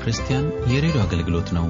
ክርስቲያን የሬዲዮ አገልግሎት ነው።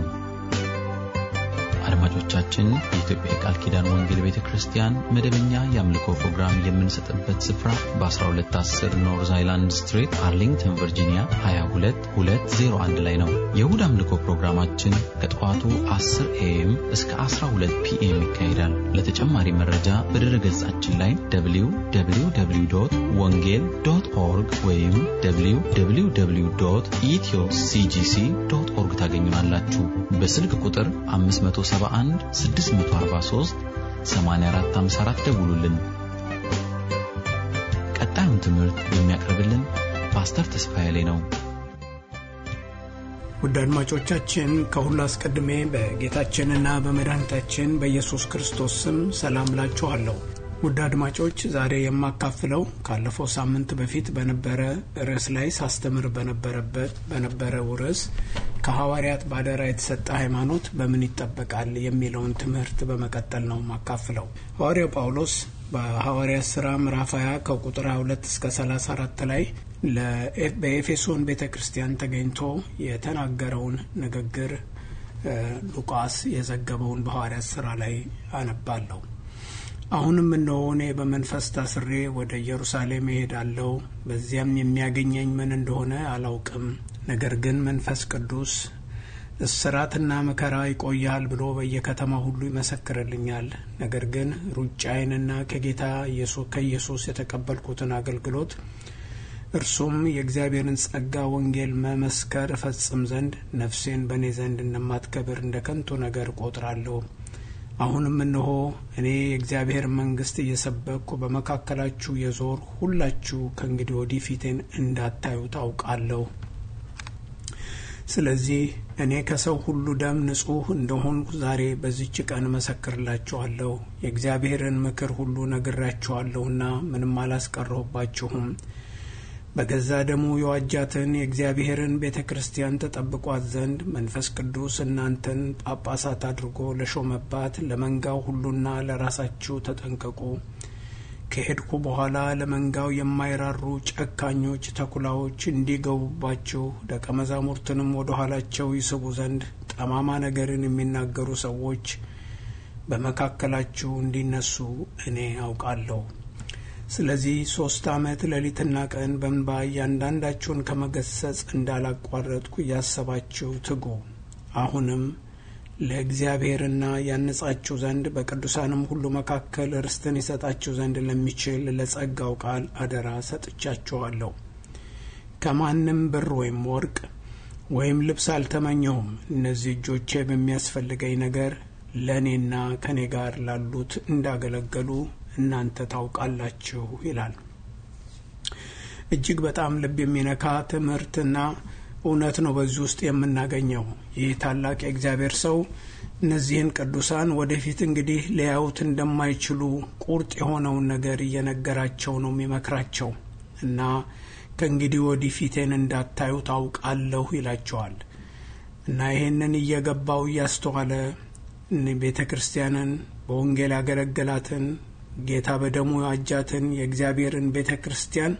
አድማጮቻችን፣ የኢትዮጵያ የቃል ኪዳን ወንጌል ቤተ ክርስቲያን መደበኛ የአምልኮ ፕሮግራም የምንሰጥበት ስፍራ በ1210 ኖርዝ አይላንድ ስትሪት አርሊንግተን ቨርጂኒያ 22201 ላይ ነው። የእሁድ አምልኮ ፕሮግራማችን ከጠዋቱ 10 ኤኤም እስከ 12 ፒኤም ይካሄዳል። ለተጨማሪ መረጃ በድረ ገጻችን ላይ www ወንጌል ዶት ኦርግ ወይም www ኢትዮ ሲጂሲ ዶት ኦርግ ታገኙናላችሁ። በስልክ ቁጥር 571 643 8454 ደውሉልን። ቀጣዩን ትምህርት የሚያቀርብልን ፓስተር ተስፋዬ ላይ ነው። ውድ አድማጮቻችን ከሁሉ አስቀድሜ በጌታችንና በመድኃኒታችን በኢየሱስ ክርስቶስ ስም ሰላም ላችኋለሁ። ውድ አድማጮች ዛሬ የማካፍለው ካለፈው ሳምንት በፊት በነበረ ርዕስ ላይ ሳስተምር በነበረበት በነበረው ርዕስ ከሐዋርያት ባደራ የተሰጠ ሃይማኖት በምን ይጠበቃል የሚለውን ትምህርት በመቀጠል ነው ማካፍለው። ሐዋርያው ጳውሎስ በሐዋርያት ሥራ ምዕራፍ 20 ከቁጥር 22 እስከ 34 ላይ በኤፌሶን ቤተ ክርስቲያን ተገኝቶ የተናገረውን ንግግር ሉቃስ የዘገበውን በሐዋርያት ሥራ ላይ አነባለሁ። አሁንም እነሆ እኔ በመንፈስ ታስሬ ወደ ኢየሩሳሌም እሄዳለሁ። በዚያም የሚያገኘኝ ምን እንደሆነ አላውቅም። ነገር ግን መንፈስ ቅዱስ እስራትና መከራ ይቆያል ብሎ በየከተማ ሁሉ ይመሰክርልኛል። ነገር ግን ሩጫዬንና ከጌታ ከኢየሱስ የተቀበልኩትን አገልግሎት እርሱም የእግዚአብሔርን ጸጋ ወንጌል መመስከር እፈጽም ዘንድ ነፍሴን በእኔ ዘንድ እንደማትከብር እንደ ከንቱ ነገር ቆጥራለሁ። አሁንም እነሆ እኔ የእግዚአብሔር መንግሥት እየሰበኩ በመካከላችሁ የዞር ሁላችሁ ከእንግዲህ ወዲህ ፊቴን እንዳታዩ ታውቃለሁ። ስለዚህ እኔ ከሰው ሁሉ ደም ንጹሕ እንደሆንኩ ዛሬ በዚች ቀን እመሰክርላችኋለሁ። የእግዚአብሔርን ምክር ሁሉ ነግራችኋለሁና ምንም አላስቀረሁባችሁም። በገዛ ደሙ የዋጃትን የእግዚአብሔርን ቤተ ክርስቲያን ተጠብቋት ዘንድ መንፈስ ቅዱስ እናንተን ጳጳሳት አድርጎ ለሾመባት ለመንጋው ሁሉና ለራሳችሁ ተጠንቀቁ። ከሄድኩ በኋላ ለመንጋው የማይራሩ ጨካኞች ተኩላዎች እንዲገቡባችሁ ደቀ መዛሙርትንም ወደ ኋላቸው ይስቡ ዘንድ ጠማማ ነገርን የሚናገሩ ሰዎች በመካከላችሁ እንዲነሱ እኔ አውቃለሁ። ስለዚህ ሶስት ዓመት ሌሊትና ቀን በእንባ እያንዳንዳችሁን ከመገሰጽ እንዳላቋረጥኩ እያሰባችሁ ትጉ። አሁንም ለእግዚአብሔርና ያነጻችሁ ዘንድ በቅዱሳንም ሁሉ መካከል ርስትን ይሰጣችሁ ዘንድ ለሚችል ለጸጋው ቃል አደራ ሰጥቻችኋለሁ። ከማንም ብር ወይም ወርቅ ወይም ልብስ አልተመኘሁም። እነዚህ እጆቼ በሚያስፈልገኝ ነገር ለእኔና ከእኔ ጋር ላሉት እንዳገለገሉ እናንተ ታውቃላችሁ ይላል። እጅግ በጣም ልብ የሚነካ ትምህርትና እውነት ነው በዚህ ውስጥ የምናገኘው። ይህ ታላቅ የእግዚአብሔር ሰው እነዚህን ቅዱሳን ወደፊት እንግዲህ ሊያዩት እንደማይችሉ ቁርጥ የሆነውን ነገር እየነገራቸው ነው የሚመክራቸው እና ከእንግዲህ ወዲህ ፊቴን እንዳታዩ ታውቃለሁ ይላቸዋል እና ይሄንን እየገባው እያስተዋለ ቤተ ክርስቲያንን በወንጌል ያገለገላትን ጌታ በደሙ ያጃትን የእግዚአብሔርን ቤተ ክርስቲያን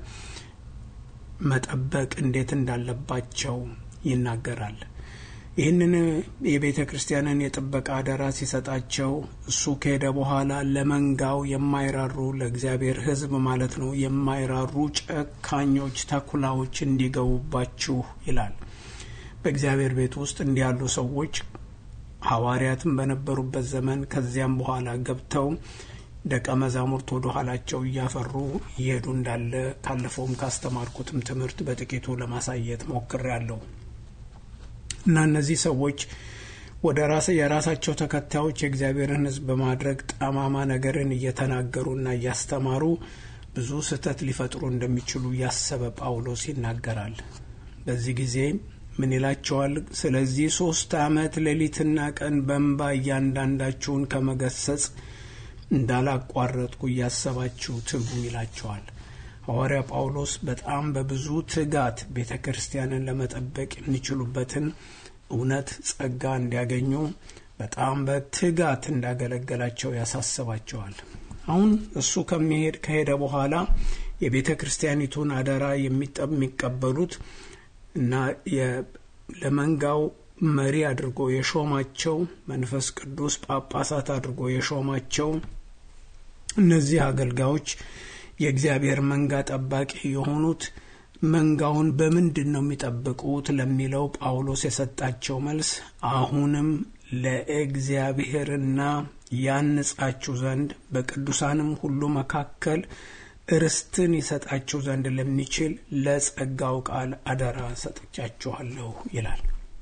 መጠበቅ እንዴት እንዳለባቸው ይናገራል። ይህንን የቤተ ክርስቲያንን የጥበቃ አደራ ሲሰጣቸው እሱ ከሄደ በኋላ ለመንጋው የማይራሩ ለእግዚአብሔር ሕዝብ ማለት ነው የማይራሩ ጨካኞች ተኩላዎች እንዲገቡባችሁ ይላል። በእግዚአብሔር ቤት ውስጥ እንዲህ ያሉ ሰዎች ሐዋርያትም በነበሩበት ዘመን ከዚያም በኋላ ገብተው ደቀ መዛሙርት ወደ ኋላቸው እያፈሩ እየሄዱ እንዳለ ካለፈውም ካስተማርኩትም ትምህርት በጥቂቱ ለማሳየት ሞክሬያለሁ እና እነዚህ ሰዎች ወደ ራስ የራሳቸው ተከታዮች የእግዚአብሔርን ሕዝብ በማድረግ ጠማማ ነገርን እየተናገሩና እያስተማሩ ብዙ ስህተት ሊፈጥሩ እንደሚችሉ ያሰበ ጳውሎስ ይናገራል። በዚህ ጊዜ ምን ይላቸዋል? ስለዚህ ሶስት ዓመት ሌሊትና ቀን በእንባ እያንዳንዳችሁን ከመገሰጽ እንዳላቋረጥኩ እያሰባችሁ ትጉ ይላቸዋል። ሐዋርያ ጳውሎስ በጣም በብዙ ትጋት ቤተ ክርስቲያንን ለመጠበቅ የሚችሉበትን እውነት ጸጋ እንዲያገኙ በጣም በትጋት እንዳገለገላቸው ያሳስባቸዋል። አሁን እሱ ከሚሄድ ከሄደ በኋላ የቤተ ክርስቲያኒቱን አደራ የሚቀበሉት እና ለመንጋው መሪ አድርጎ የሾማቸው መንፈስ ቅዱስ ጳጳሳት አድርጎ የሾማቸው እነዚህ አገልጋዮች የእግዚአብሔር መንጋ ጠባቂ የሆኑት መንጋውን በምንድን ነው የሚጠብቁት ለሚለው ጳውሎስ የሰጣቸው መልስ አሁንም ለእግዚአብሔርና ያንጻችሁ ዘንድ በቅዱሳንም ሁሉ መካከል ርስትን ይሰጣችሁ ዘንድ ለሚችል ለጸጋው ቃል አደራ ሰጥቻችኋለሁ ይላል።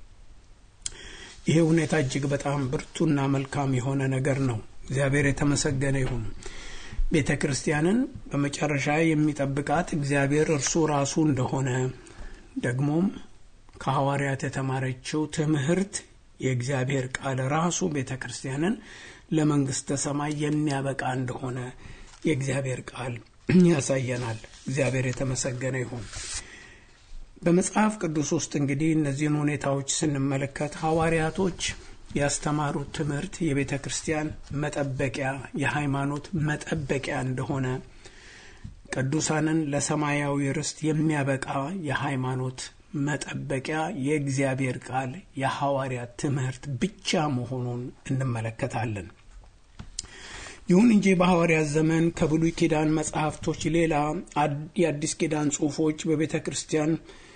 ይሄ ሁኔታ እጅግ በጣም ብርቱና መልካም የሆነ ነገር ነው። እግዚአብሔር የተመሰገነ ይሁን። ቤተ ክርስቲያንን በመጨረሻ የሚጠብቃት እግዚአብሔር እርሱ ራሱ እንደሆነ ደግሞም ከሐዋርያት የተማረችው ትምህርት የእግዚአብሔር ቃል ራሱ ቤተ ክርስቲያንን ለመንግስተ ሰማይ የሚያበቃ እንደሆነ የእግዚአብሔር ቃል ያሳየናል። እግዚአብሔር የተመሰገነ ይሁን። በመጽሐፍ ቅዱስ ውስጥ እንግዲህ እነዚህን ሁኔታዎች ስንመለከት ሐዋርያቶች ያስተማሩት ትምህርት የቤተ ክርስቲያን መጠበቂያ የሃይማኖት መጠበቂያ እንደሆነ ቅዱሳንን ለሰማያዊ ርስት የሚያበቃ የሃይማኖት መጠበቂያ የእግዚአብሔር ቃል የሐዋርያት ትምህርት ብቻ መሆኑን እንመለከታለን። ይሁን እንጂ በሐዋርያት ዘመን ከብሉይ ኪዳን መጽሐፍቶች ሌላ የአዲስ ኪዳን ጽሑፎች በቤተ ክርስቲያን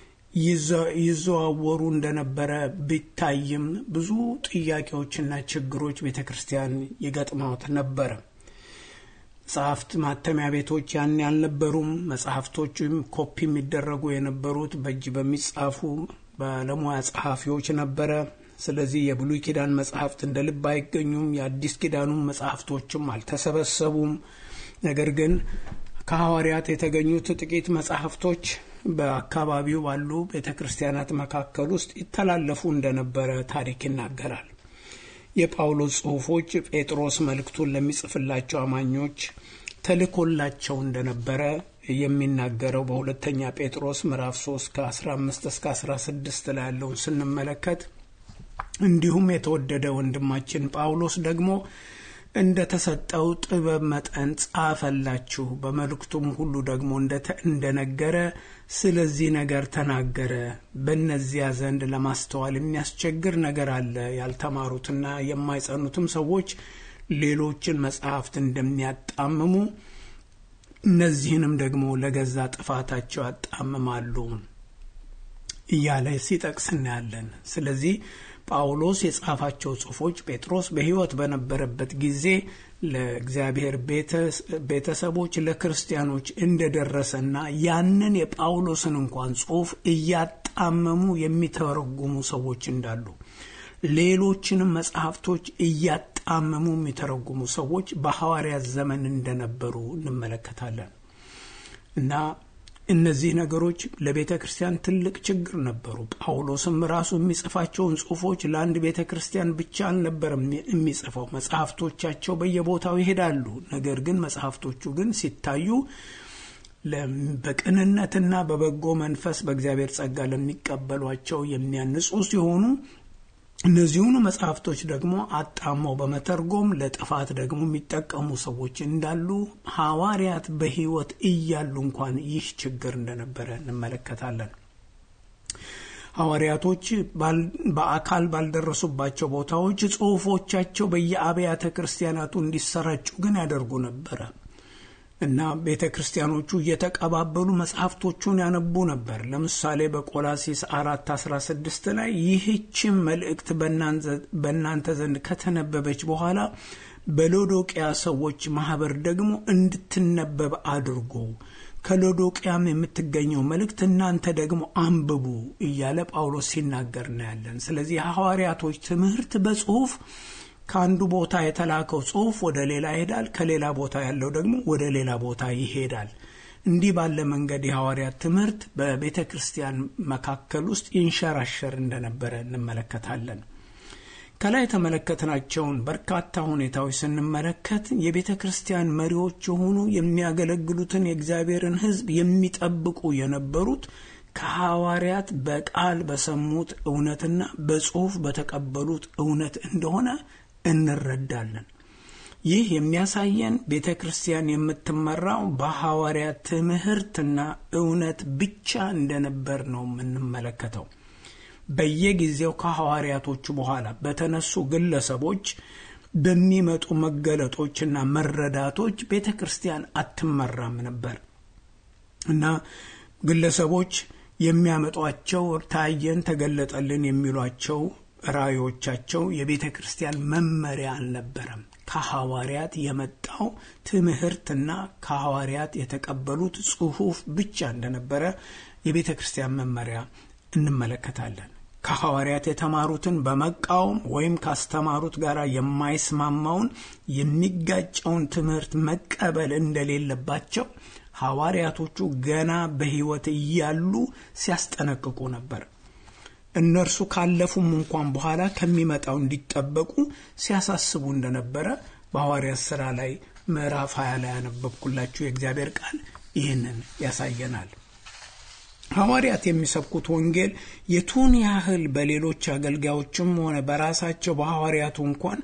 ይዘዋወሩ እንደነበረ ቢታይም ብዙ ጥያቄዎችና ችግሮች ቤተ ክርስቲያን ይገጥማት ነበረ። መጽሐፍት ማተሚያ ቤቶች ያን ያልነበሩም። መጽሐፍቶችም ኮፒ የሚደረጉ የነበሩት በእጅ በሚጻፉ ባለሙያ ጸሐፊዎች ነበረ። ስለዚህ የብሉይ ኪዳን መጽሐፍት እንደ ልብ አይገኙም። የአዲስ ኪዳኑም መጽሐፍቶችም አልተሰበሰቡም። ነገር ግን ከሐዋርያት የተገኙት ጥቂት መጽሐፍቶች በአካባቢው ባሉ ቤተ ክርስቲያናት መካከል ውስጥ ይተላለፉ እንደነበረ ታሪክ ይናገራል። የጳውሎስ ጽሑፎች ጴጥሮስ መልእክቱን ለሚጽፍላቸው አማኞች ተልኮላቸው እንደነበረ የሚናገረው በሁለተኛ ጴጥሮስ ምዕራፍ 3 ከ15 እስከ 16 ላይ ያለውን ስንመለከት እንዲሁም የተወደደ ወንድማችን ጳውሎስ ደግሞ እንደ ተሰጠው ጥበብ መጠን ጻፈላችሁ። በመልእክቱም ሁሉ ደግሞ እንደነገረ ስለዚህ ነገር ተናገረ። በእነዚያ ዘንድ ለማስተዋል የሚያስቸግር ነገር አለ። ያልተማሩትና የማይጸኑትም ሰዎች ሌሎችን መጽሐፍት እንደሚያጣምሙ እነዚህንም ደግሞ ለገዛ ጥፋታቸው ያጣምማሉ እያለ ሲጠቅስ እናያለን። ስለዚህ ጳውሎስ የጻፋቸው ጽሑፎች ጴጥሮስ በሕይወት በነበረበት ጊዜ ለእግዚአብሔር ቤተሰቦች ለክርስቲያኖች እንደደረሰና ያንን የጳውሎስን እንኳን ጽሑፍ እያጣመሙ የሚተረጉሙ ሰዎች እንዳሉ ሌሎችንም መጽሐፍቶች እያጣመሙ የሚተረጉሙ ሰዎች በሐዋርያት ዘመን እንደነበሩ እንመለከታለን እና እነዚህ ነገሮች ለቤተ ክርስቲያን ትልቅ ችግር ነበሩ። ጳውሎስም ራሱ የሚጽፋቸውን ጽሑፎች ለአንድ ቤተ ክርስቲያን ብቻ አልነበረም የሚጽፈው። መጽሐፍቶቻቸው በየቦታው ይሄዳሉ። ነገር ግን መጽሐፍቶቹ ግን ሲታዩ በቅንነትና በበጎ መንፈስ በእግዚአብሔር ጸጋ ለሚቀበሏቸው የሚያንጹ ሲሆኑ እነዚሁኑ መጽሐፍቶች ደግሞ አጣመው በመተርጎም ለጥፋት ደግሞ የሚጠቀሙ ሰዎች እንዳሉ ሐዋርያት በሕይወት እያሉ እንኳን ይህ ችግር እንደነበረ እንመለከታለን። ሐዋርያቶች በአካል ባልደረሱባቸው ቦታዎች ጽሑፎቻቸው በየአብያተ ክርስቲያናቱ እንዲሰራጩ ግን ያደርጉ ነበረ እና ቤተ ክርስቲያኖቹ እየተቀባበሉ መጽሐፍቶቹን ያነቡ ነበር። ለምሳሌ በቆላሲስ አራት አስራ ስድስት ላይ ይህችም መልእክት በእናንተ ዘንድ ከተነበበች በኋላ በሎዶቅያ ሰዎች ማህበር ደግሞ እንድትነበብ አድርጎ ከሎዶቅያም የምትገኘው መልእክት እናንተ ደግሞ አንብቡ እያለ ጳውሎስ ሲናገር እናያለን። ስለዚህ የሐዋርያቶች ትምህርት በጽሁፍ ከአንዱ ቦታ የተላከው ጽሁፍ ወደ ሌላ ይሄዳል። ከሌላ ቦታ ያለው ደግሞ ወደ ሌላ ቦታ ይሄዳል። እንዲህ ባለ መንገድ የሐዋርያት ትምህርት በቤተ ክርስቲያን መካከል ውስጥ ይንሸራሸር እንደነበረ እንመለከታለን። ከላይ የተመለከትናቸውን በርካታ ሁኔታዎች ስንመለከት የቤተ ክርስቲያን መሪዎች የሆኑ የሚያገለግሉትን የእግዚአብሔርን ሕዝብ የሚጠብቁ የነበሩት ከሐዋርያት በቃል በሰሙት እውነትና በጽሁፍ በተቀበሉት እውነት እንደሆነ እንረዳለን። ይህ የሚያሳየን ቤተ ክርስቲያን የምትመራው በሐዋርያት ትምህርትና እውነት ብቻ እንደነበር ነው የምንመለከተው። በየጊዜው ከሐዋርያቶቹ በኋላ በተነሱ ግለሰቦች በሚመጡ መገለጦችና መረዳቶች ቤተ ክርስቲያን አትመራም ነበር እና ግለሰቦች የሚያመጧቸው ታየን፣ ተገለጠልን የሚሏቸው ራእዮቻቸው የቤተ ክርስቲያን መመሪያ አልነበረም። ከሐዋርያት የመጣው ትምህርትና ከሐዋርያት የተቀበሉት ጽሑፍ ብቻ እንደነበረ የቤተ ክርስቲያን መመሪያ እንመለከታለን። ከሐዋርያት የተማሩትን በመቃወም ወይም ካስተማሩት ጋር የማይስማማውን የሚጋጨውን ትምህርት መቀበል እንደሌለባቸው ሐዋርያቶቹ ገና በሕይወት እያሉ ሲያስጠነቅቁ ነበር። እነርሱ ካለፉም እንኳን በኋላ ከሚመጣው እንዲጠበቁ ሲያሳስቡ እንደነበረ በሐዋርያት ሥራ ላይ ምዕራፍ 20 ላይ ያነበብኩላችሁ የእግዚአብሔር ቃል ይህንን ያሳየናል። ሐዋርያት የሚሰብኩት ወንጌል የቱን ያህል በሌሎች አገልጋዮችም ሆነ በራሳቸው በሐዋርያቱ እንኳን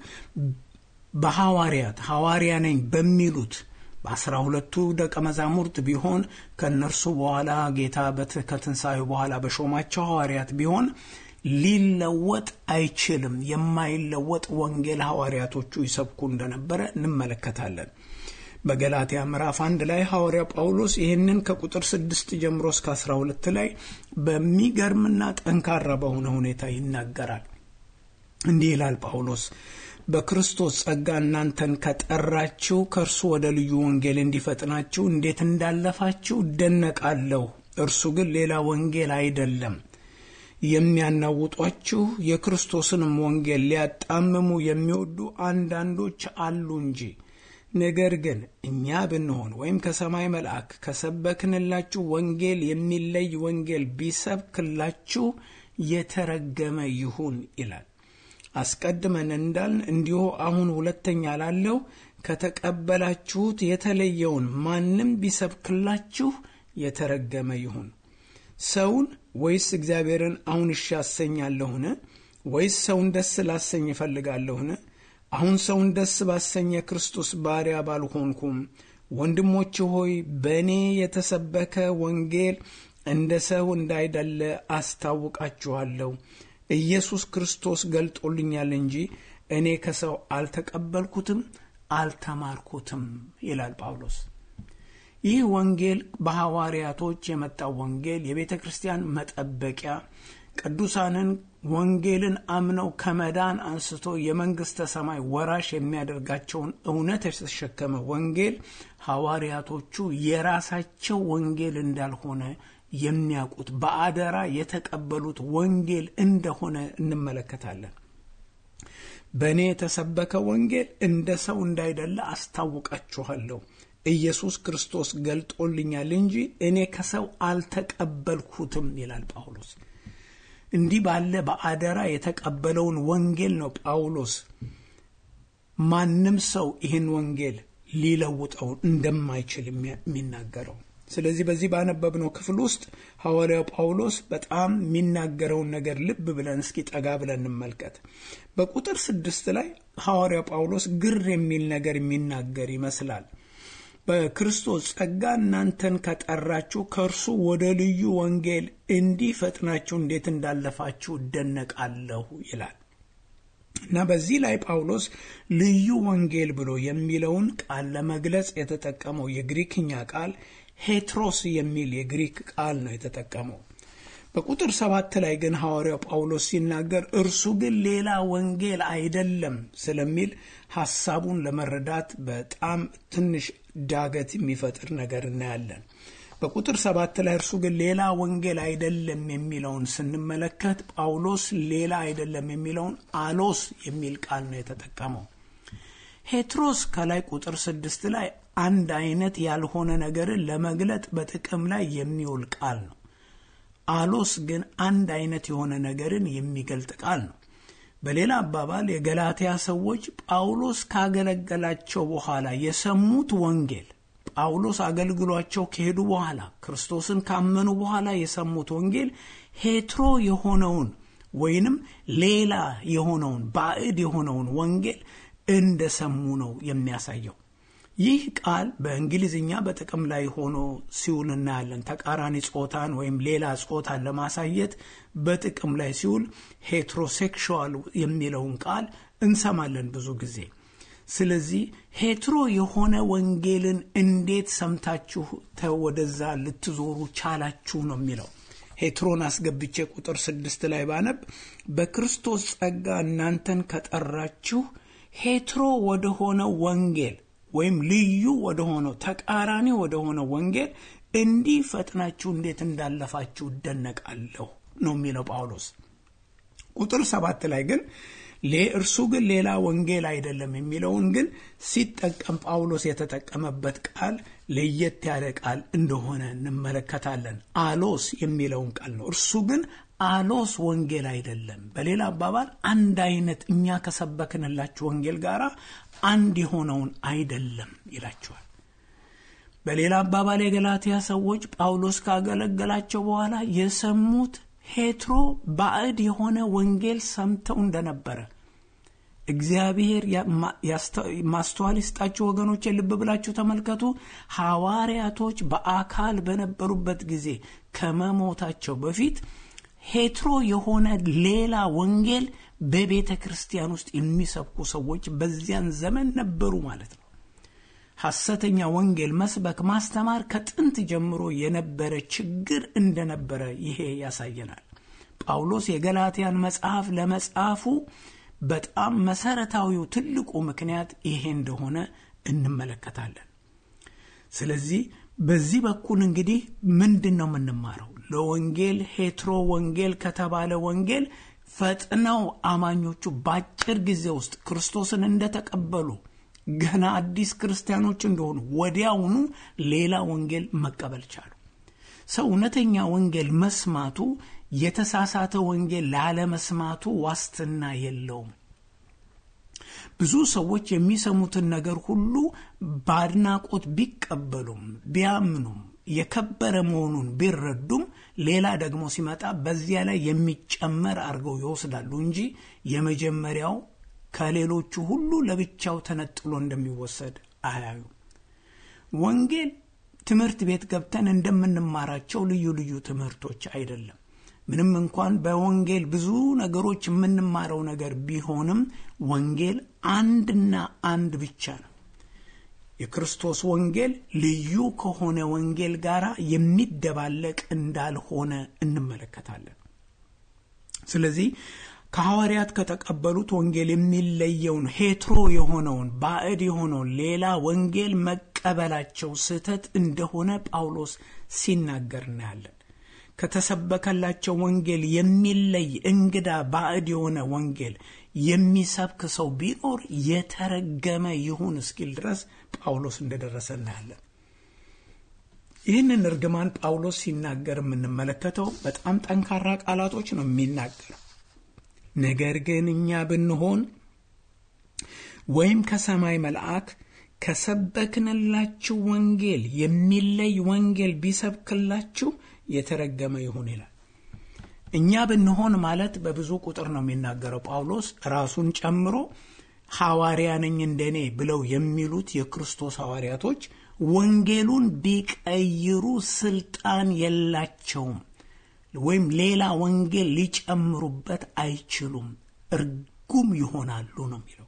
በሐዋርያት ሐዋርያ ነኝ በሚሉት በአስራ ሁለቱ ደቀ መዛሙርት ቢሆን ከእነርሱ በኋላ ጌታ ከትንሣኤው በኋላ በሾማቸው ሐዋርያት ቢሆን ሊለወጥ አይችልም። የማይለወጥ ወንጌል ሐዋርያቶቹ ይሰብኩ እንደነበረ እንመለከታለን። በገላትያ ምዕራፍ አንድ ላይ ሐዋርያ ጳውሎስ ይህንን ከቁጥር ስድስት ጀምሮ እስከ አስራ ሁለት ላይ በሚገርምና ጠንካራ በሆነ ሁኔታ ይናገራል። እንዲህ ይላል ጳውሎስ በክርስቶስ ጸጋ እናንተን ከጠራችሁ ከእርሱ ወደ ልዩ ወንጌል እንዲፈጥናችሁ እንዴት እንዳለፋችሁ እደነቃለሁ። እርሱ ግን ሌላ ወንጌል አይደለም። የሚያናውጧችሁ የክርስቶስንም ወንጌል ሊያጣምሙ የሚወዱ አንዳንዶች አሉ እንጂ ነገር ግን እኛ ብንሆን ወይም ከሰማይ መልአክ ከሰበክንላችሁ ወንጌል የሚለይ ወንጌል ቢሰብክላችሁ የተረገመ ይሁን ይላል። አስቀድመን እንዳልን እንዲሁ አሁን ሁለተኛ ላለው ከተቀበላችሁት የተለየውን ማንም ቢሰብክላችሁ የተረገመ ይሁን። ሰውን ወይስ እግዚአብሔርን አሁን እሺ ያሰኛለሁን? ወይስ ሰውን ደስ ላሰኝ እፈልጋለሁን? አሁን ሰውን ደስ ባሰኘ ክርስቶስ ባሪያ ባልሆንኩም። ወንድሞች ሆይ በእኔ የተሰበከ ወንጌል እንደ ሰው እንዳይደለ አስታውቃችኋለሁ። ኢየሱስ ክርስቶስ ገልጦልኛል እንጂ እኔ ከሰው አልተቀበልኩትም አልተማርኩትም ይላል ጳውሎስ። ይህ ወንጌል በሐዋርያቶች የመጣው ወንጌል የቤተ ክርስቲያን መጠበቂያ ቅዱሳንን ወንጌልን አምነው ከመዳን አንስቶ የመንግሥተ ሰማይ ወራሽ የሚያደርጋቸውን እውነት የተሸከመ ወንጌል ሐዋርያቶቹ የራሳቸው ወንጌል እንዳልሆነ የሚያውቁት በአደራ የተቀበሉት ወንጌል እንደሆነ እንመለከታለን። በእኔ የተሰበከ ወንጌል እንደ ሰው እንዳይደለ አስታውቃችኋለሁ። ኢየሱስ ክርስቶስ ገልጦልኛል እንጂ እኔ ከሰው አልተቀበልኩትም ይላል ጳውሎስ። እንዲህ ባለ በአደራ የተቀበለውን ወንጌል ነው ጳውሎስ ማንም ሰው ይህን ወንጌል ሊለውጠው እንደማይችል የሚናገረው። ስለዚህ በዚህ ባነበብነው ክፍል ውስጥ ሐዋርያው ጳውሎስ በጣም የሚናገረውን ነገር ልብ ብለን እስኪ ጠጋ ብለን እንመልከት። በቁጥር ስድስት ላይ ሐዋርያው ጳውሎስ ግር የሚል ነገር የሚናገር ይመስላል። በክርስቶስ ጸጋ እናንተን ከጠራችሁ ከእርሱ ወደ ልዩ ወንጌል እንዲህ ፈጥናችሁ እንዴት እንዳለፋችሁ እደነቃለሁ ይላል እና በዚህ ላይ ጳውሎስ ልዩ ወንጌል ብሎ የሚለውን ቃል ለመግለጽ የተጠቀመው የግሪክኛ ቃል ሄትሮስ የሚል የግሪክ ቃል ነው የተጠቀመው። በቁጥር ሰባት ላይ ግን ሐዋርያው ጳውሎስ ሲናገር እርሱ ግን ሌላ ወንጌል አይደለም ስለሚል ሐሳቡን ለመረዳት በጣም ትንሽ ዳገት የሚፈጥር ነገር እናያለን። በቁጥር ሰባት ላይ እርሱ ግን ሌላ ወንጌል አይደለም የሚለውን ስንመለከት ጳውሎስ ሌላ አይደለም የሚለውን አሎስ የሚል ቃል ነው የተጠቀመው። ሄትሮስ ከላይ ቁጥር ስድስት ላይ አንድ አይነት ያልሆነ ነገርን ለመግለጥ በጥቅም ላይ የሚውል ቃል ነው። አሎስ ግን አንድ አይነት የሆነ ነገርን የሚገልጥ ቃል ነው። በሌላ አባባል የገላትያ ሰዎች ጳውሎስ ካገለገላቸው በኋላ የሰሙት ወንጌል ጳውሎስ አገልግሏቸው ከሄዱ በኋላ ክርስቶስን ካመኑ በኋላ የሰሙት ወንጌል ሄትሮ የሆነውን ወይንም ሌላ የሆነውን ባዕድ የሆነውን ወንጌል እንደሰሙ ነው የሚያሳየው። ይህ ቃል በእንግሊዝኛ በጥቅም ላይ ሆኖ ሲውል እናያለን። ተቃራኒ ጾታን ወይም ሌላ ጾታን ለማሳየት በጥቅም ላይ ሲውል ሄትሮሴክሹዋል የሚለውን ቃል እንሰማለን ብዙ ጊዜ። ስለዚህ ሄትሮ የሆነ ወንጌልን እንዴት ሰምታችሁ ወደዛ ልትዞሩ ቻላችሁ ነው የሚለው። ሄትሮን አስገብቼ ቁጥር ስድስት ላይ ባነብ በክርስቶስ ጸጋ እናንተን ከጠራችሁ ሄትሮ ወደሆነ ወንጌል ወይም ልዩ ወደሆነው ተቃራኒ ወደሆነው ወንጌል እንዲህ ፈጥናችሁ እንዴት እንዳለፋችሁ እደነቃለሁ ነው የሚለው ጳውሎስ። ቁጥር ሰባት ላይ ግን እርሱ ግን ሌላ ወንጌል አይደለም የሚለውን ግን ሲጠቀም ጳውሎስ የተጠቀመበት ቃል ለየት ያለ ቃል እንደሆነ እንመለከታለን። አሎስ የሚለውን ቃል ነው። እርሱ ግን አሎስ ወንጌል አይደለም። በሌላ አባባል አንድ አይነት እኛ ከሰበክንላችሁ ወንጌል ጋር አንድ የሆነውን አይደለም ይላቸዋል። በሌላ አባባል የገላትያ ሰዎች ጳውሎስ ካገለገላቸው በኋላ የሰሙት ሄትሮ ባዕድ የሆነ ወንጌል ሰምተው እንደነበረ እግዚአብሔር ማስተዋል ይስጣችሁ ወገኖች፣ ልብ ብላችሁ ተመልከቱ። ሐዋርያቶች በአካል በነበሩበት ጊዜ ከመሞታቸው በፊት ሄትሮ የሆነ ሌላ ወንጌል በቤተ ክርስቲያን ውስጥ የሚሰብኩ ሰዎች በዚያን ዘመን ነበሩ ማለት ነው። ሐሰተኛ ወንጌል መስበክ፣ ማስተማር ከጥንት ጀምሮ የነበረ ችግር እንደነበረ ይሄ ያሳየናል። ጳውሎስ የገላትያን መጽሐፍ ለመጻፉ በጣም መሰረታዊው ትልቁ ምክንያት ይሄ እንደሆነ እንመለከታለን። ስለዚህ በዚህ በኩል እንግዲህ ምንድን ነው የምንማረው? ለወንጌል ሄትሮ ወንጌል ከተባለ ወንጌል ፈጥነው አማኞቹ በአጭር ጊዜ ውስጥ ክርስቶስን እንደተቀበሉ ገና አዲስ ክርስቲያኖች እንደሆኑ ወዲያውኑ ሌላ ወንጌል መቀበል ቻሉ። ሰው እውነተኛ ወንጌል መስማቱ የተሳሳተ ወንጌል ላለመስማቱ ዋስትና የለውም። ብዙ ሰዎች የሚሰሙትን ነገር ሁሉ በአድናቆት ቢቀበሉም ቢያምኑም የከበረ መሆኑን ቢረዱም ሌላ ደግሞ ሲመጣ በዚያ ላይ የሚጨመር አድርገው ይወስዳሉ እንጂ የመጀመሪያው ከሌሎቹ ሁሉ ለብቻው ተነጥሎ እንደሚወሰድ አያዩ። ወንጌል ትምህርት ቤት ገብተን እንደምንማራቸው ልዩ ልዩ ትምህርቶች አይደለም። ምንም እንኳን በወንጌል ብዙ ነገሮች የምንማረው ነገር ቢሆንም ወንጌል አንድና አንድ ብቻ ነው። የክርስቶስ ወንጌል ልዩ ከሆነ ወንጌል ጋር የሚደባለቅ እንዳልሆነ እንመለከታለን። ስለዚህ ከሐዋርያት ከተቀበሉት ወንጌል የሚለየውን ሄትሮ የሆነውን ባዕድ የሆነውን ሌላ ወንጌል መቀበላቸው ስህተት እንደሆነ ጳውሎስ ሲናገር እናያለን። ከተሰበከላቸው ወንጌል የሚለይ እንግዳ ባዕድ የሆነ ወንጌል የሚሰብክ ሰው ቢኖር የተረገመ ይሁን እስኪል ድረስ ጳውሎስ እንደደረሰ እናያለን። ይህንን እርግማን ጳውሎስ ሲናገር የምንመለከተው በጣም ጠንካራ ቃላቶች ነው የሚናገር። ነገር ግን እኛ ብንሆን ወይም ከሰማይ መልአክ ከሰበክንላችሁ ወንጌል የሚለይ ወንጌል ቢሰብክላችሁ የተረገመ ይሁን ይላል። እኛ ብንሆን ማለት በብዙ ቁጥር ነው የሚናገረው ጳውሎስ ራሱን ጨምሮ ሐዋርያ ነኝ እንደኔ ብለው የሚሉት የክርስቶስ ሐዋርያቶች ወንጌሉን ቢቀይሩ ስልጣን የላቸውም፣ ወይም ሌላ ወንጌል ሊጨምሩበት አይችሉም፣ እርጉም ይሆናሉ ነው የሚለው።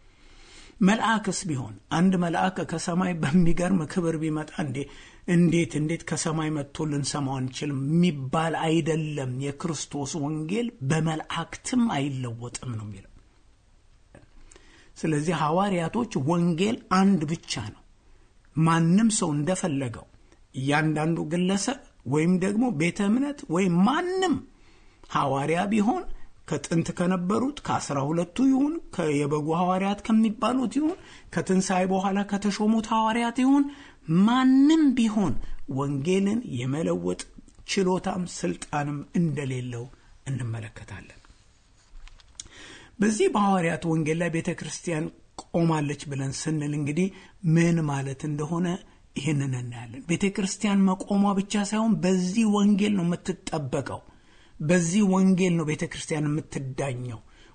መልአክስ ቢሆን አንድ መልአክ ከሰማይ በሚገርም ክብር ቢመጣ እንዴ እንዴት እንዴት ከሰማይ መጥቶ ልንሰማው አንችልም የሚባል አይደለም። የክርስቶስ ወንጌል በመላእክትም አይለወጥም ነው የሚለው። ስለዚህ ሐዋርያቶች ወንጌል አንድ ብቻ ነው። ማንም ሰው እንደፈለገው እያንዳንዱ ግለሰብ ወይም ደግሞ ቤተ እምነት ወይም ማንም ሐዋርያ ቢሆን ከጥንት ከነበሩት ከአስራ ሁለቱ ይሁን የበጉ ሐዋርያት ከሚባሉት ይሁን ከትንሣኤ በኋላ ከተሾሙት ሐዋርያት ይሁን ማንም ቢሆን ወንጌልን የመለወጥ ችሎታም ስልጣንም እንደሌለው እንመለከታለን። በዚህ በሐዋርያት ወንጌል ላይ ቤተ ክርስቲያን ቆማለች ብለን ስንል እንግዲህ ምን ማለት እንደሆነ ይህንን እናያለን። ቤተ ክርስቲያን መቆሟ ብቻ ሳይሆን በዚህ ወንጌል ነው የምትጠበቀው። በዚህ ወንጌል ነው ቤተ ክርስቲያን የምትዳኘው።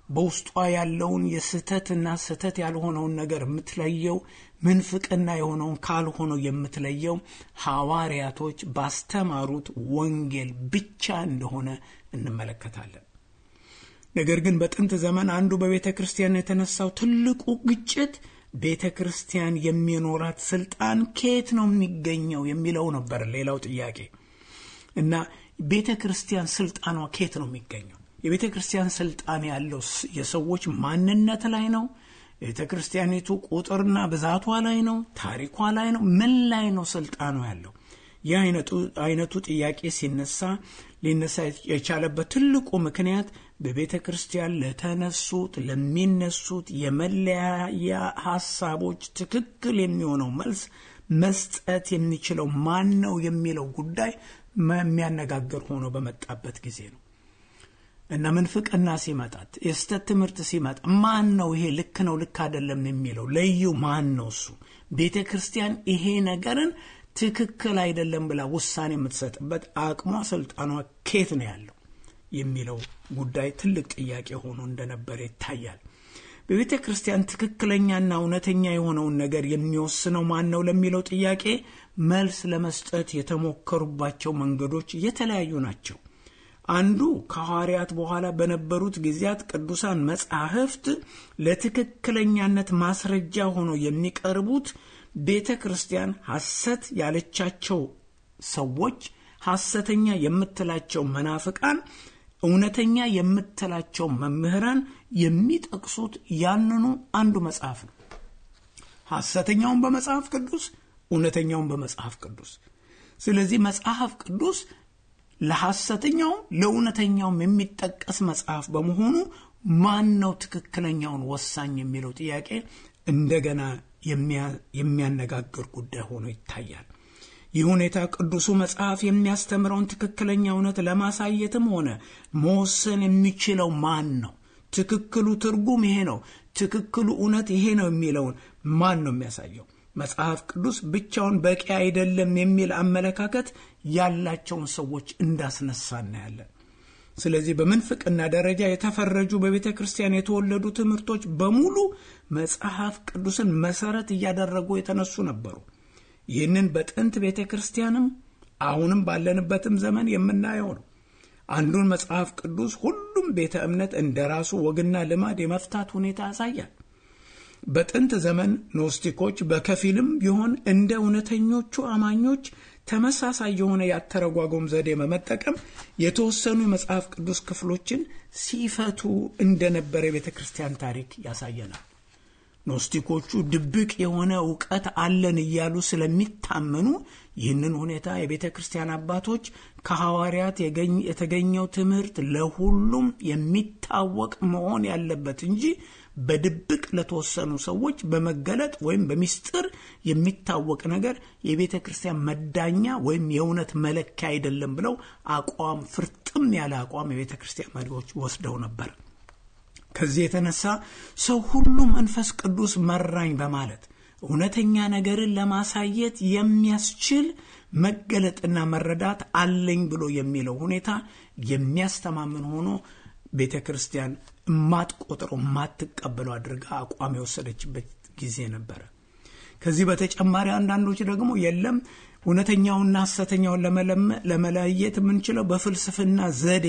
በውስጧ ያለውን የስህተትና ስህተት ያልሆነውን ነገር የምትለየው ምንፍቅና የሆነውን ካልሆነው የምትለየው ሐዋርያቶች ባስተማሩት ወንጌል ብቻ እንደሆነ እንመለከታለን። ነገር ግን በጥንት ዘመን አንዱ በቤተ ክርስቲያን የተነሳው ትልቁ ግጭት ቤተ ክርስቲያን የሚኖራት ስልጣን ከየት ነው የሚገኘው የሚለው ነበር ሌላው ጥያቄ እና ቤተ ክርስቲያን ስልጣኗ ከየት ነው የሚገኘው? የቤተ ክርስቲያን ስልጣን ያለው የሰዎች ማንነት ላይ ነው? ቤተ ክርስቲያኒቱ ቁጥርና ብዛቷ ላይ ነው? ታሪኳ ላይ ነው? ምን ላይ ነው ስልጣኗ ያለው? ይህ አይነቱ ጥያቄ ሲነሳ ሊነሳ የቻለበት ትልቁ ምክንያት በቤተ ክርስቲያን ለተነሱት ለሚነሱት የመለያያ ሀሳቦች ትክክል የሚሆነው መልስ መስጠት የሚችለው ማን ነው የሚለው ጉዳይ የሚያነጋግር ሆኖ በመጣበት ጊዜ ነው እና ምንፍቅና ሲመጣት የስተት ትምህርት ሲመጣ ማን ነው ይሄ ልክ ነው ልክ አይደለም የሚለው ለዩ ማን ነው እሱ ቤተ ክርስቲያን ይሄ ነገርን ትክክል አይደለም ብላ ውሳኔ የምትሰጥበት አቅሟ ስልጣኗ ኬት ነው ያለው የሚለው ጉዳይ ትልቅ ጥያቄ ሆኖ እንደነበረ ይታያል በቤተ ክርስቲያን ትክክለኛና እውነተኛ የሆነውን ነገር የሚወስነው ማን ነው ለሚለው ጥያቄ መልስ ለመስጠት የተሞከሩባቸው መንገዶች የተለያዩ ናቸው አንዱ ከሐዋርያት በኋላ በነበሩት ጊዜያት ቅዱሳን መጻሕፍት ለትክክለኛነት ማስረጃ ሆኖ የሚቀርቡት ቤተ ክርስቲያን ሐሰት ያለቻቸው ሰዎች ሐሰተኛ የምትላቸው መናፍቃን እውነተኛ የምትላቸው መምህራን የሚጠቅሱት ያንኑ አንዱ መጽሐፍ ነው ሐሰተኛውን በመጽሐፍ ቅዱስ እውነተኛውን በመጽሐፍ ቅዱስ ስለዚህ መጽሐፍ ቅዱስ ለሐሰተኛውም ለእውነተኛውም የሚጠቀስ መጽሐፍ በመሆኑ ማን ነው ትክክለኛውን ወሳኝ የሚለው ጥያቄ እንደገና የሚያነጋግር ጉዳይ ሆኖ ይታያል ይህ ሁኔታ ቅዱሱ መጽሐፍ የሚያስተምረውን ትክክለኛ እውነት ለማሳየትም ሆነ መወሰን የሚችለው ማን ነው ትክክሉ ትርጉም ይሄ ነው ትክክሉ እውነት ይሄ ነው የሚለውን ማን ነው የሚያሳየው መጽሐፍ ቅዱስ ብቻውን በቂ አይደለም የሚል አመለካከት ያላቸውን ሰዎች እንዳስነሳ እናያለን ስለዚህ በምንፍቅና ደረጃ የተፈረጁ በቤተ ክርስቲያን የተወለዱ ትምህርቶች በሙሉ መጽሐፍ ቅዱስን መሰረት እያደረጉ የተነሱ ነበሩ ይህንን በጥንት ቤተ ክርስቲያንም አሁንም ባለንበትም ዘመን የምናየው ነው አንዱን መጽሐፍ ቅዱስ ሁሉም ቤተ እምነት እንደ ራሱ ወግና ልማድ የመፍታት ሁኔታ ያሳያል በጥንት ዘመን ኖስቲኮች በከፊልም ቢሆን እንደ እውነተኞቹ አማኞች ተመሳሳይ የሆነ ያተረጓጎም ዘዴ በመጠቀም የተወሰኑ የመጽሐፍ ቅዱስ ክፍሎችን ሲፈቱ እንደነበረ የቤተ ክርስቲያን ታሪክ ያሳየናል ኖስቲኮቹ ድብቅ የሆነ እውቀት አለን እያሉ ስለሚታመኑ ይህንን ሁኔታ የቤተ ክርስቲያን አባቶች ከሐዋርያት የተገኘው ትምህርት ለሁሉም የሚታወቅ መሆን ያለበት እንጂ በድብቅ ለተወሰኑ ሰዎች በመገለጥ ወይም በሚስጥር የሚታወቅ ነገር የቤተ ክርስቲያን መዳኛ ወይም የእውነት መለኪያ አይደለም ብለው አቋም ፍርጥም ያለ አቋም የቤተ ክርስቲያን መሪዎች ወስደው ነበር ከዚህ የተነሳ ሰው ሁሉ መንፈስ ቅዱስ መራኝ በማለት እውነተኛ ነገርን ለማሳየት የሚያስችል መገለጥና መረዳት አለኝ ብሎ የሚለው ሁኔታ የሚያስተማምን ሆኖ ቤተ ክርስቲያን የማትቆጥረው የማትቀበለው አድርጋ አቋም የወሰደችበት ጊዜ ነበረ ከዚህ በተጨማሪ አንዳንዶች ደግሞ የለም እውነተኛውና ሐሰተኛውን ለመለየት የምንችለው በፍልስፍና ዘዴ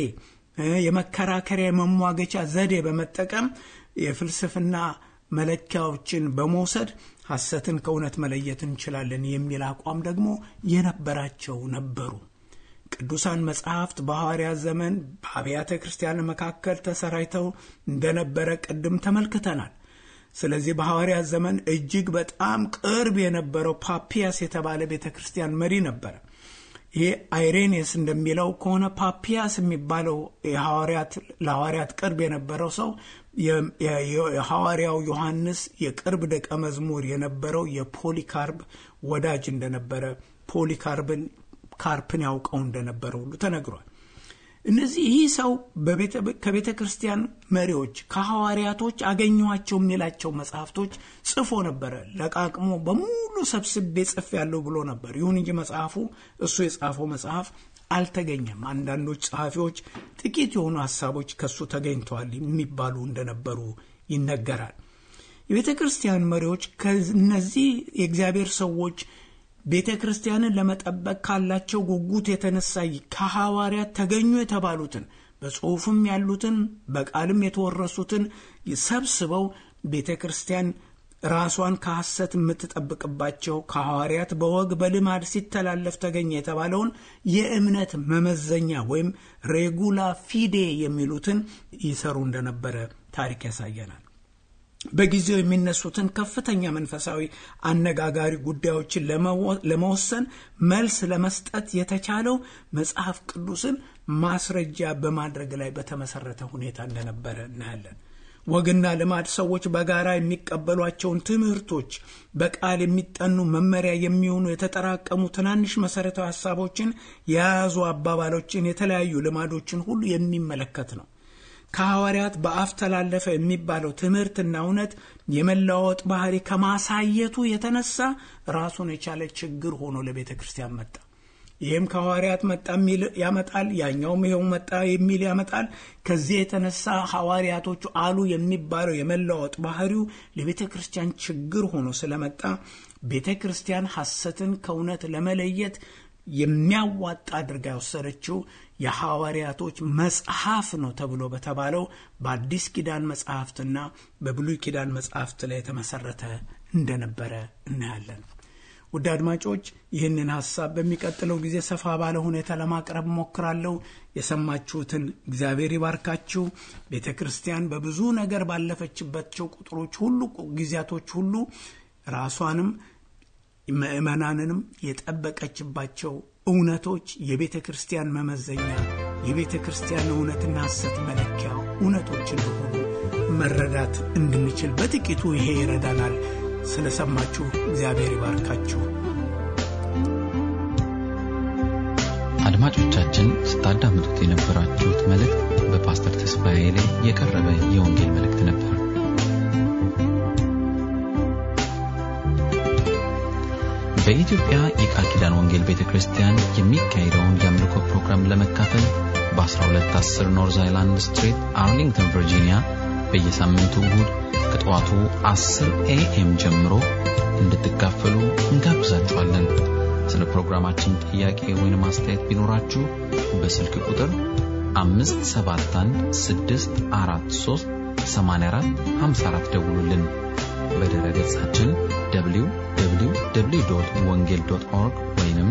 የመከራከሪያ የመሟገቻ ዘዴ በመጠቀም የፍልስፍና መለኪያዎችን በመውሰድ ሐሰትን ከእውነት መለየት እንችላለን የሚል አቋም ደግሞ የነበራቸው ነበሩ ቅዱሳን መጽሐፍት በሐዋርያት ዘመን በአብያተ ክርስቲያን መካከል ተሰራይተው እንደነበረ ቅድም ተመልክተናል ስለዚህ በሐዋርያት ዘመን እጅግ በጣም ቅርብ የነበረው ፓፒያስ የተባለ ቤተ ክርስቲያን መሪ ነበረ ይሄ አይሬኔስ እንደሚለው ከሆነ ፓፒያስ የሚባለው ለሐዋርያት ቅርብ የነበረው ሰው የሐዋርያው ዮሐንስ የቅርብ ደቀ መዝሙር የነበረው የፖሊካርብ ወዳጅ እንደነበረ ፖሊካርብን ካርፕን ያውቀው እንደነበረ ሁሉ ተነግሯል እነዚህ ይህ ሰው ከቤተ ክርስቲያን መሪዎች ከሐዋርያቶች አገኘኋቸው የሚላቸው መጽሐፍቶች ጽፎ ነበረ ለቃቅሞ በሙሉ ሰብስቤ ጽፍ ያለው ብሎ ነበር ይሁን እንጂ መጽሐፉ እሱ የጻፈው መጽሐፍ አልተገኘም። አንዳንዶች ጸሐፊዎች ጥቂት የሆኑ ሀሳቦች ከሱ ተገኝተዋል የሚባሉ እንደነበሩ ይነገራል። የቤተ ክርስቲያን መሪዎች ከእነዚህ የእግዚአብሔር ሰዎች ቤተ ክርስቲያንን ለመጠበቅ ካላቸው ጉጉት የተነሳ ከሐዋርያት ተገኙ የተባሉትን በጽሑፍም ያሉትን በቃልም የተወረሱትን ሰብስበው ቤተ ክርስቲያን ራሷን ከሐሰት የምትጠብቅባቸው ከሐዋርያት በወግ በልማድ ሲተላለፍ ተገኘ የተባለውን የእምነት መመዘኛ ወይም ሬጉላ ፊዴ የሚሉትን ይሰሩ እንደነበረ ታሪክ ያሳየናል። በጊዜው የሚነሱትን ከፍተኛ መንፈሳዊ አነጋጋሪ ጉዳዮችን ለመወሰን መልስ ለመስጠት የተቻለው መጽሐፍ ቅዱስን ማስረጃ በማድረግ ላይ በተመሰረተ ሁኔታ እንደነበረ እናያለን። ወግና ልማድ ሰዎች በጋራ የሚቀበሏቸውን ትምህርቶች በቃል የሚጠኑ መመሪያ የሚሆኑ የተጠራቀሙ ትናንሽ መሰረታዊ ሀሳቦችን የያዙ አባባሎችን፣ የተለያዩ ልማዶችን ሁሉ የሚመለከት ነው። ከሐዋርያት በአፍ ተላለፈ የሚባለው ትምህርትና እውነት የመለዋወጥ ባህሪ ከማሳየቱ የተነሳ ራሱን የቻለ ችግር ሆኖ ለቤተ ክርስቲያን መጣ። ይህም ከሐዋርያት መጣ የሚል ያመጣል፣ ያኛውም ይኸው መጣ የሚል ያመጣል። ከዚህ የተነሳ ሐዋርያቶቹ አሉ የሚባለው የመለዋወጥ ባህሪው ለቤተ ክርስቲያን ችግር ሆኖ ስለመጣ ቤተ ክርስቲያን ሐሰትን ከእውነት ለመለየት የሚያዋጣ አድርጋ የወሰደችው የሐዋርያቶች መጽሐፍ ነው ተብሎ በተባለው በአዲስ ኪዳን መጽሐፍትና በብሉይ ኪዳን መጽሐፍት ላይ የተመሰረተ እንደነበረ እናያለን። ውድ አድማጮች ይህንን ሐሳብ በሚቀጥለው ጊዜ ሰፋ ባለ ሁኔታ ለማቅረብ ሞክራለሁ። የሰማችሁትን እግዚአብሔር ይባርካችሁ። ቤተ ክርስቲያን በብዙ ነገር ባለፈችባቸው ቁጥሮች ሁሉ ጊዜያቶች ሁሉ ራሷንም ምዕመናንንም የጠበቀችባቸው እውነቶች የቤተ ክርስቲያን መመዘኛ የቤተ ክርስቲያን እውነትና ሐሰት መለኪያ እውነቶች እንደሆኑ መረዳት እንድንችል በጥቂቱ ይሄ ይረዳናል። ስለሰማችሁ እግዚአብሔር ይባርካችሁ። አድማጮቻችን ስታዳምጡት የነበራችሁት መልእክት በፓስተር ተስፋዬ ላይ የቀረበ የወንጌል መልእክት ነበር። በኢትዮጵያ የቃል ኪዳን ወንጌል ቤተ ክርስቲያን የሚካሄደውን የአምልኮ ፕሮግራም ለመካፈል በ1210 ኖርዝ አይላንድ ስትሪት አርሊንግተን ቨርጂኒያ በየሳምንቱ እሁድ ከጠዋቱ 10 ኤኤም ጀምሮ እንድትካፈሉ እንጋብዛችኋለን። ስለ ፕሮግራማችን ጥያቄ ወይም አስተያየት ቢኖራችሁ በስልክ ቁጥር 571 ደውሉልን። በድረ ገጻችን www ወንጌል ኦርግ ወይም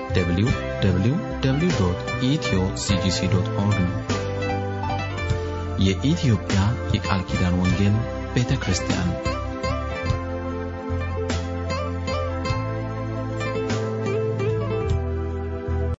www ኢትዮ ሲጂሲ ኦርግ ነው። የኢትዮጵያ የቃል ኪዳን ወንጌል ቤተ ክርስቲያን